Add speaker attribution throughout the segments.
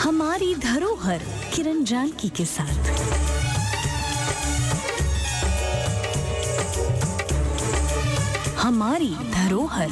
Speaker 1: हमारी धरोहर किरण जानकी के साथ हमारी धरोहर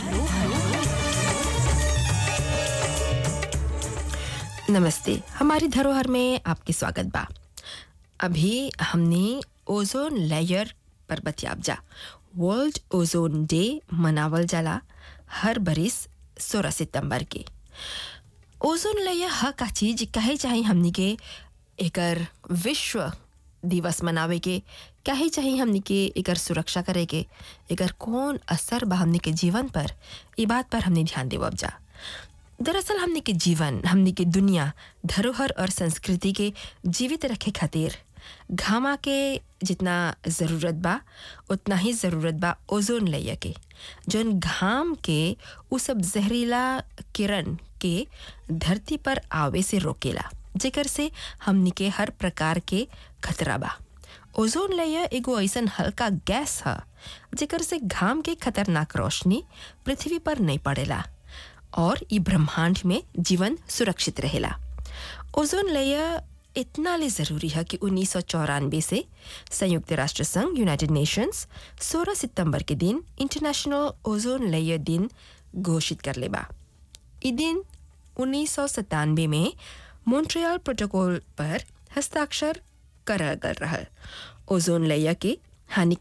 Speaker 2: नमस्ते हमारी धरोहर में आपके स्वागत बा अभी हमने ओजोन लेयर पर बतियाब जा वर्ल्ड ओजोन डे मनावल जाला हर बरिस सोलह सितंबर के ओजोन लेयर ह का चीज कहे चाहे हमनी के एकर विश्व दिवस मनावे के काहे चाहे हमनी के एकर सुरक्षा करे के एकर कौन असर बा हमनी के जीवन पर ई बात पर हमने ध्यान देवब जा दरअसल हमने के जीवन हमने के दुनिया धरोहर और संस्कृति के जीवित रखे खातिर घामा के जितना ज़रूरत बा उतना ही ज़रूरत बा ओजोन लेयर के जौन घाम के उ सब जहरीला किरण के धरती पर आवे से रोकेला जेकर से हमनी के हर प्रकार के खतरा बा ओजोन लेयर एगो ऐसन हल्का गैस ह जेकर से घाम के खतरनाक रोशनी पृथ्वी पर नहीं पड़ेला और ई ब्रह्मांड में जीवन सुरक्षित रहेला ओजोन लेयर इतना ले ज़रूरी है कि उन्नीस से संयुक्त राष्ट्र संघ यूनाइटेड नेशंस 16 सितंबर के दिन इंटरनेशनल ओजोन लेयर दिन घोषित कर लेबा ई दिन उन्नीस में मॉन्ट्रियल प्रोटोकॉल पर हस्ताक्षर करल गल रहल ओजोन लेयर के हानि